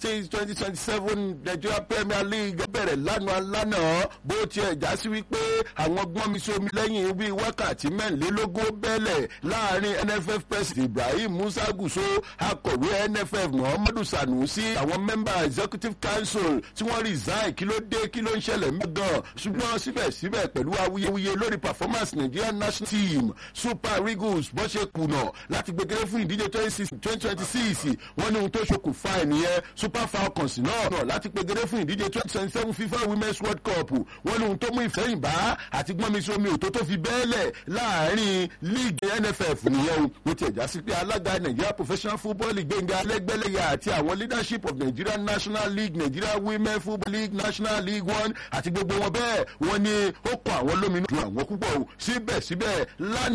six twenty twenty seven nigeria premier league bẹ̀rẹ̀ lánàá lánàá bó tiẹ̀ já sí wípé àwọn gbọ́n mi sómi lẹ́yìn bíi wákàtí mẹ́rìnlélógún bẹ́lẹ̀ láàrin nff president ibrahim musa guso akọ̀wé nff muhammadu sanusi àwọn member executive council tí wọ́n resign kí ló dé kí ló ń ṣẹlẹ̀ mẹ́gàn ṣùgbọ́n síbẹ̀síbẹ̀ pẹ̀lú awuyewuye lórí performance nigerian national team super eagles bó ṣe kùnà láti gbẹgẹrẹ fún ìdíje twenty twenty six wọ́n ní ohun tó ṣokùnfà ẹ̀ nìyẹn super falcons náà náà láti gbẹgẹrẹ fún ìdíje twenty twenty seven fifa women's world cup wọ́n ní ohun tó mú ìfẹ́yìnbá àti gbọ́nmisomi òtó tó fi bẹ́ẹ̀lẹ̀ láàrin league nff nìyẹn o mo tiẹ̀ já sí pé alága nigeria professional football league gbẹ̀ngà lẹ́gbẹ̀lẹ́yà àti àwọn leadership of nigeria national league nigeria women football league national league one àti gbogbo wọn bẹ́ẹ̀ wọ́n ní ó kọ àwọn lóminú ju àwọn púpọ̀ o síbẹ̀síbẹ̀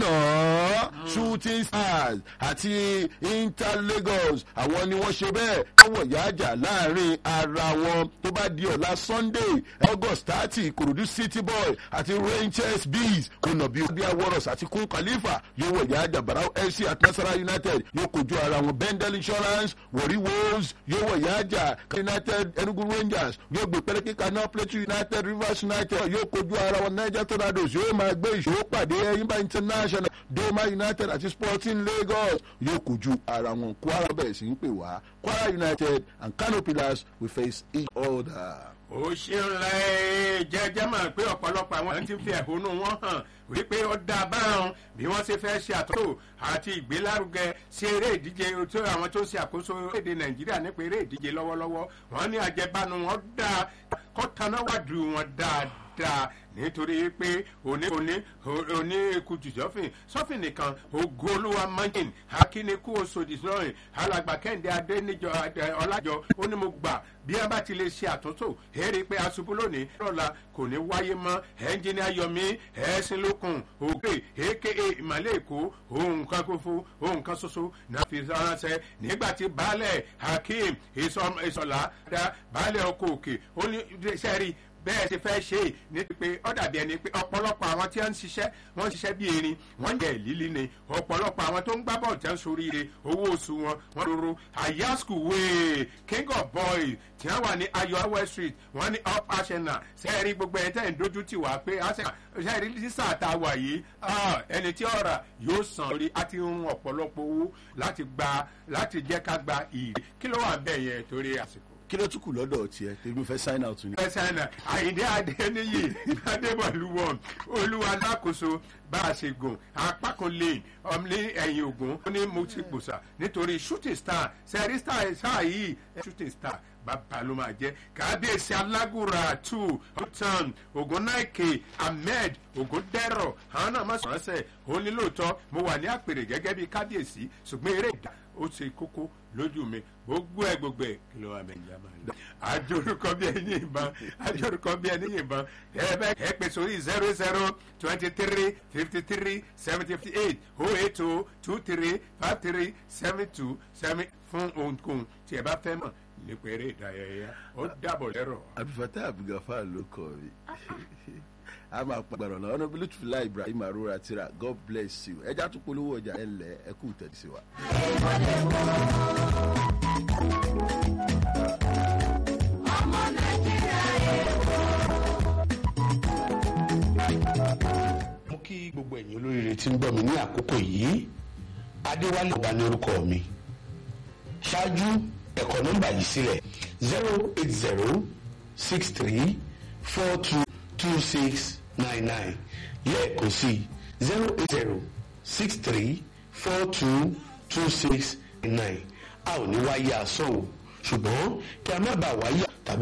lánàá shooting stars àti inter lagos àwọn ni wọ́n ṣe bẹ́ẹ̀ káwọ̀ yáàjà láàrin ara wọn tó bá di ọ̀la sunday august thirty kòròdú city boy àti rangers bees kùnàbí obi aworos àti kun khalifa yóò wọ̀ yáàjà barau fc àti nasara united yóò kojú ara wọn bendel insurance wọ̀rí wolves yóò wọ̀ yáàjà united enugu rangers yóò gbé pẹ́rẹ́kì kaná plateau united rivers united yóò kojú ara wọn niger tornadoes yóò máa gbé ìṣòro pàdé ẹyinba international doma united àti sporting lagos yóò kojú ara wọn kwara bẹ̀rẹ̀ sí ń pè wá kwara united and kano pillars will face each other. ó ṣeun lẹ jẹjẹ máa pé ọ̀pọ̀lọpọ̀ àwọn tí ń fi ẹ̀hónú wọn hàn wípé ó dá báwọn bí wọ́n ṣe fẹ́ ṣe àtúntò àti ìgbélárugẹ sí eré ìdíje tó àwọn tó ń ṣe àkóso èdè nàìjíríà nípa eré ìdíje lọ́wọ́lọ́wọ́ wọ́n ní àjẹbánu wọn dá kọ́tanáwádùú wọn dáadáa nítorí pé òní òní òní kutu sọfìn sọfìn nìkan ògo olúwa mọ́jìn akínikú oṣòdì sọrin alàgbà kẹ́hìndé adéníjọ ọlájọ ó ní mo gbà bí a bá ti lè ṣe àtúntò èrè pé aṣubú lónìí lọ́la kò ní wáyé mọ́ ẹnjìnìá yomi ẹ̀ẹ́sìn lókun òkè aka ìmàlẹ́ èkó ohun kan kófó ohun kan ṣoṣo náà fi ránṣẹ́ nígbà tí baálẹ̀ hakeem ìsọ̀lá dá baálẹ̀ ọkọ̀ òkè ó ní sẹ́rí bẹ́ẹ̀ ṣe fẹ́ ṣe é ní pé ó dàbí ẹni pé ọ̀pọ̀lọpọ̀ àwọn tí wọ́n ń ṣiṣẹ́ wọ́n ń ṣiṣẹ́ bí erin wọ́n ń jẹ́ ìlílí ni ọ̀pọ̀lọpọ̀ àwọn tó ń gbá bọ́ọ̀lù tí wọ́n ń soríire owó oṣù wọn wọ́n lóró àyàskù wéè king of boys tí wọ́n wà ní ayọ̀ west street wọ́n ní up arsenal sẹ́ẹ̀rí gbogbo ẹ̀ tẹ́ ń dojú tì wá pé sẹ́ẹ̀rí sísà tá a wà yìí ẹni tí ọ̀rà yóò san lórí àti ń ọ̀pọ̀lọpọ̀ owó láti gba láti jẹ́ ká gba ìrè kí ló wà bẹ́ẹ̀ yẹn torí àsìkò kí ló tún kù lọ́dọ̀ tiẹ̀ tèmi fẹ́ sign out ni. fẹ́ sign out àyíndé adéníyì adébọ̀lúwọ̀ olúwa alákòóso bá a ṣe gùn apá kan lane ọmọlé ẹ̀yìn ògùn ó ní mo ti gbòòsà nítorí shooting star sẹ́rí star sáà yìí shooting star bàbá ló máa jẹ́ kábíyèsí alágùrà two hotan ogunnaike ahmed ogundẹrọ àwọn náà má sọ̀rọ̀ sẹ́ ó ní lóòótọ́ mo wà ní àpèrè gẹ́gẹ́ bí kábíyèsí ṣùgbọ́n eré ìdá ó ṣe kókó lójú mi gbogbo ẹ gbogbo ẹ kí ló wà mí ìjà máa lọ. àjòrúkọ bí ẹni ìbọn àjòrúkọ bí ẹni ìbọn ẹ bẹ ẹ pè sórí zero zero twenty three fifty three seventy eight oh eight oh two three five three seven two seven fún ohunkóhun tí ẹ bá fẹ́ mọ̀ nípa eré ìdárayá ó dàbọ̀ lẹ́rọ̀. abdulfatah abdulgafar ló kọ mi a máa pàgbàrọ̀ lọ ọ̀nà bílú tùfìlà ibrahim arora tira god bless you ẹja tún polówó ọjà ẹ lẹ ẹ kú tẹ̀lé sí wa. ọmọ nàìjíríà èkó. mo kí gbogbo ẹ̀yin olóríire tí ń gbọ́ mi ní àkókò yìí adéwálé ọba ní orúkọ mi ṣáájú ẹ̀kọ́ nọ́mbà yìí sílẹ̀ zero eight zero six three four two two six nine nine lẹ́ẹ̀kan sí zero eight zero six three four two two six nine a ò ní wáyé asán o ṣùgbọ́n kí a má bàa wáyé